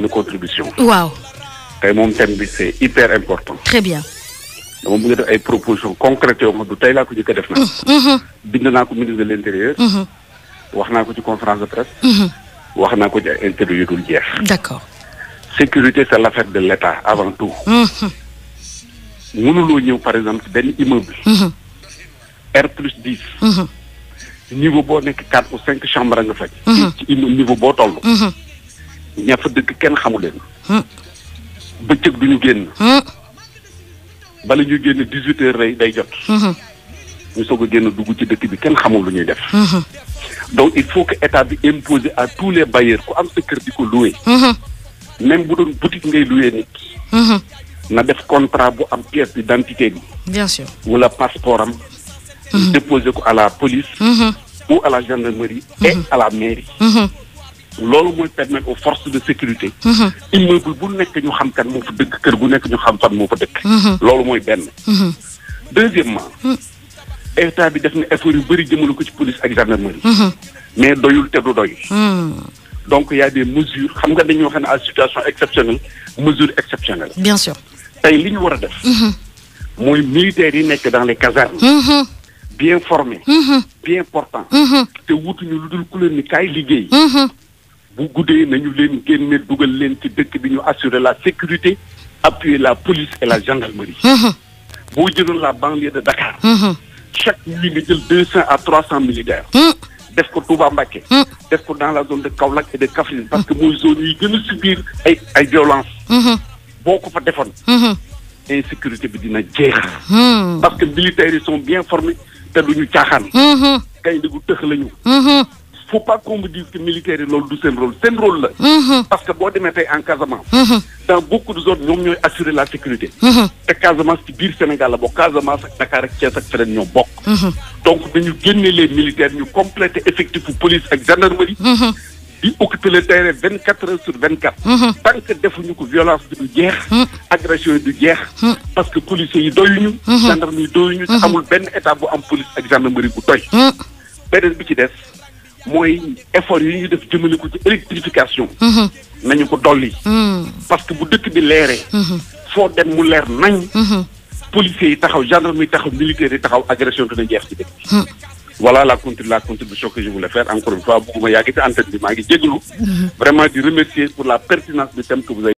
de contribution. waaw tey moom thème bi c'est hyper important. très bien. dama bëgg def ay propositions concrètes yoo xam du tey laa ko jëkk a def nag. bind naa ko ministre de l'intérieur. wax naa ko ci conférence de presse. wax naa ko ci ay interview yu dul jeex. d'accord. sécurité c'est l'affaire de l'État avant tout. mënuloo ñëw par exemple ci benn immeuble. R plus dix. niveau boo nekk quatre ou cinq chambres nga faj. ci immeuble niveau boo toll. ña fa dëkk kenn xamu leen. bëccëg du ñu génn. bala ñu génn dix huit heures day day jot. ñu soog a génn dugg ci dëkk bi kenn xamul lu ñuy def. donc il faut que état bi imposer à tous les bailleurs ku am sa kër di ko louer. même bu doon boutique ngay louer nit. na def contrat bu am pièce d'identité bi. bien sûr. wala passeport am. déposer ko à la police. ou à la gendarmerie. et à la mairie. loolu mooy permettre aux forces de sécurité. immeuble bu nekk ñu xam kan moo fa dëkk kër bu nekk ñu xam fan moo fa dëkk. loolu mooy benn. deuxièmement état bi def na effort yu bëri jëmale ko ci police ak gendarmerie. mais doyul te du doy. donc y a des mesures xam nga dañuy wax ne à situation exceptionnelle mesure exceptionnelle. bien sûr. tey li ñu war a def. mooy militaires yi nekk dans les casernes. bien formés. bien portants. te wutuñu lu dul ku leen ni kaay liggéey. bu guddee nañu leen génne dugal leen ci dëkk bi ñu assurer la sécurité appuyer la police et la gendarmerie. boo jëloon la banlieue de Dakar. chaque nuit nga jël deux cent à trois cent militaires. def ko Touba Mbacké. def ko dans la zone de Kaolack et de Kaffrine parce que mooy zone yi gën a subir ay ay violence boo ko fa defoon. insécurité bi dina jeex. parce que militaires yi sont bien formés te duñu caaxaan. kay ndigu tëx lañu. faut pas qu'on me dise que militaires yi loolu du seen rôle seen rôle la. parce que boo demee tey en Casamance. dans beaucoup de zones ñoom ñooy assurer la sécurité. te Casamance ci biir Sénégal la bokk Casamance ak Dakar ak Thiès ak feneen ñoo bokk. donc dañu génne les militaires ñu compléter effectif police ak gendarmerie. di occuper le terrain vingt quatre heures sur vingt quatre. tant que defuñu ko violence bi du jeex. agression yi du jeex. parce que policiers yi doyuñu. gendarme yi doyuñu. te amul benn état bu am police ak gendarmerie bu doy. beneen bi ci des mooy effort yi ñu def jëmale ko ci électrification. nañu ko dolli. parce que bu dëkk bi leeree. foo dem mu leer nañ. policiers yi taxaw gendarme yi taxaw militaires yi taxaw agression dina jeex ci dëkk bi. voilà la contribu la contribution que je voulais faire encore une fois bëgguma yàgg ci antenne bi maa ngi jégalu. vraiment di remercier pour la pertinence du thème que vous avez